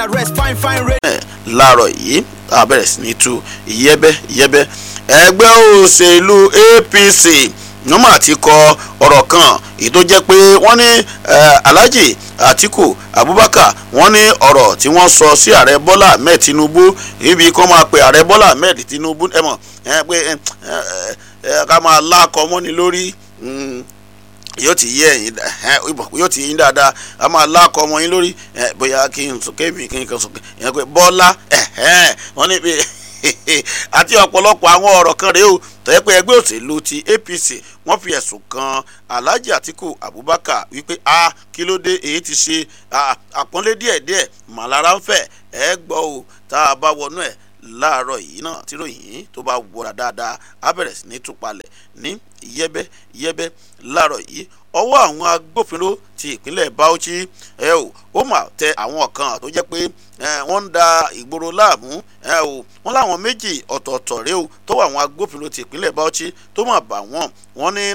Rest fine fine radio. ẹ̀ láàárọ̀ yìí a bẹ̀rẹ̀ sí ní tú yẹ́bẹ́ yẹ́bẹ́ ẹgbẹ́ òṣèlú APC wọ́n mà ti kọ ọ̀rọ̀ kan èyí tó jẹ́ pé wọ́n ní eh, Alhaji Atiku Abubakar wọ́n ní ọ̀rọ̀ tí wọ́n sọ sí ààrẹ Bọ́lá Ahmed Tinubu ibi kan máa pe ààrẹ Bọ́lá Ahmed Tinubu ẹ mọ̀ ẹ pé ẹ ẹ ẹ ká máa lákọ mọ́ni lórí mm, yóò ti yé ẹ̀yin yóò ti yín dáadáa a máa lákọ ọmọ yín lórí ẹ, bóyá kí n sọkè mi kí n kan sọkè ìyẹn pé Bọ́lá ẹ̀hẹ́n, wọ́n ní bí àti ọ̀pọ̀lọpọ̀ àwọn ọ̀rọ̀ kan rèé o tọ́yẹ́ pé ẹgbẹ́ òṣèlú ti APC wọ́n fi ẹ̀sùn kan Alhaji Atiku Abubakar wípé a kí ló dé èyí ti ṣe ah, àpọ́nlé díẹ̀díẹ̀ màlára ń fẹ̀ ẹ gbọ́ o tá a bá wọnú ẹ̀ láàárọ̀ yìí náà tí ròyìn tó bá wọra dáadáa á bẹ̀rẹ̀ sí ní túpalẹ̀ ní yẹ́bẹ́ yẹ́bẹ́ láàárọ̀ yìí ọwọ́ àwọn agbófinró ti ìpínlẹ̀ Bauchi ẹ o ó mà tẹ àwọn kan tó jẹ́ pé ẹ, wọ́n ń da ìgboro láàmú ẹ o wọ́n láwọn méjì ọ̀tọ̀ọ̀tọ̀ rèé o tó wà àwọn agbófinró ti ìpínlẹ̀ Bauchi tó mà bà wọ́n wọ́n ní